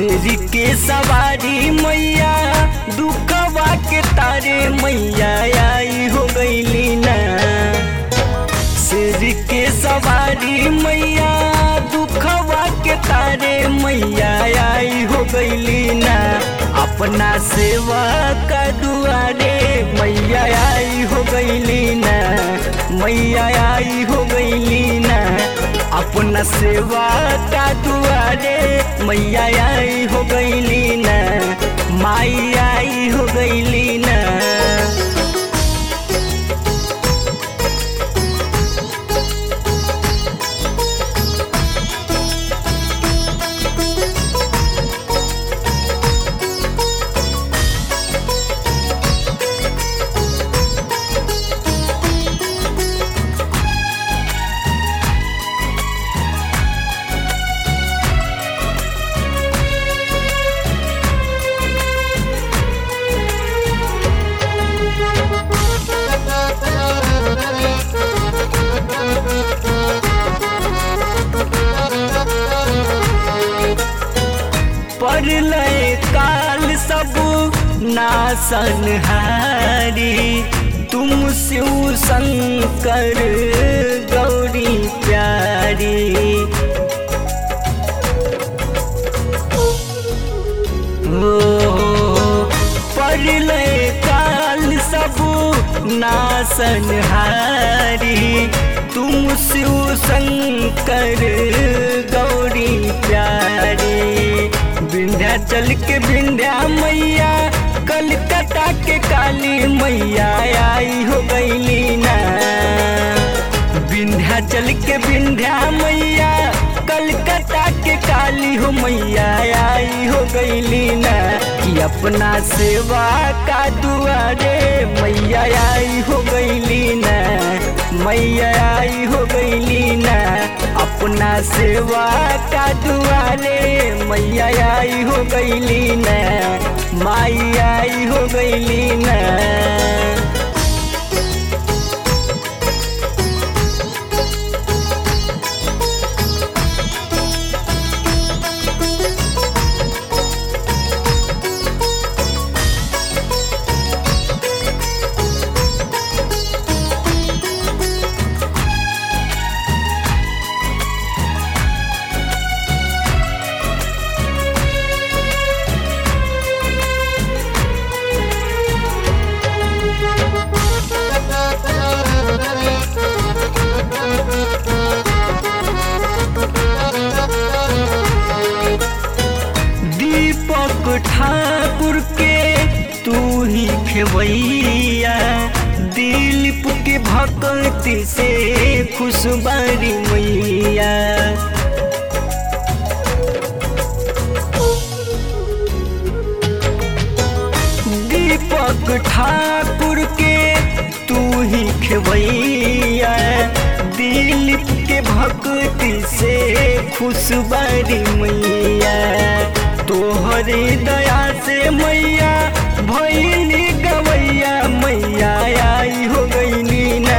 शेर के सवारी मैया दुखवा के तारे मैया आई हो गईली ना शेर के सवारी मैया दुखवा के तारे मैया आई हो गईली ना अपना सेवा का दुआरे मैया आई हो गईली ना मैया आई हो गईली ना अपना सेवा का दुआरे मैया आई हो गईली ना माई आई हो गईली ना परलय काल सब नासन हारी तुम शिव शंकर गौरी प्यारी ओ परलय काल सब नासन हारी तुम शिव शंकर गौरी प्यारी विंध्याचल के विंध्या मैया कलकत्ता के काली मैया आई हो गईली ना विंध्याचल के विंध्या मैया कलकत्ता के काली हो मैया आई हो गईली ना कि अपना सेवा का दुआरे मैया आई हो गईली ना मैया आई हो गईली ना अपना सेवा का दुआरे मैया आई हो गईली ना माई आई हो गईली ना दीपक ठाकुर के तू ही खेवैया दिलीप के भक्ति से खुशबारी मैया दीपक ठाकुर के तू ही खेवैया दिलीप के भक्ति से खुशबारी मैया तोहरे दया से मैया भैली गवैया मैया आई हो गईली ना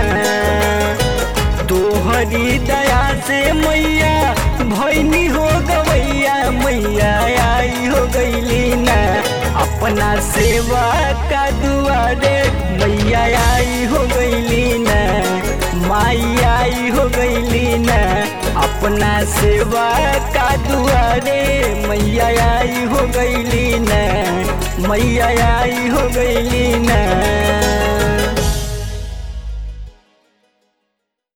तोहरी दया से मैया भैनी हो गवैया मैया आई हो गईली ना अपना सेवा का दुआरे मैया आई हो गईली ना माई आई हो गईली ना अपना सेवा का दुआरे मैया आई हो गईली ना मैया आई हो गईली ना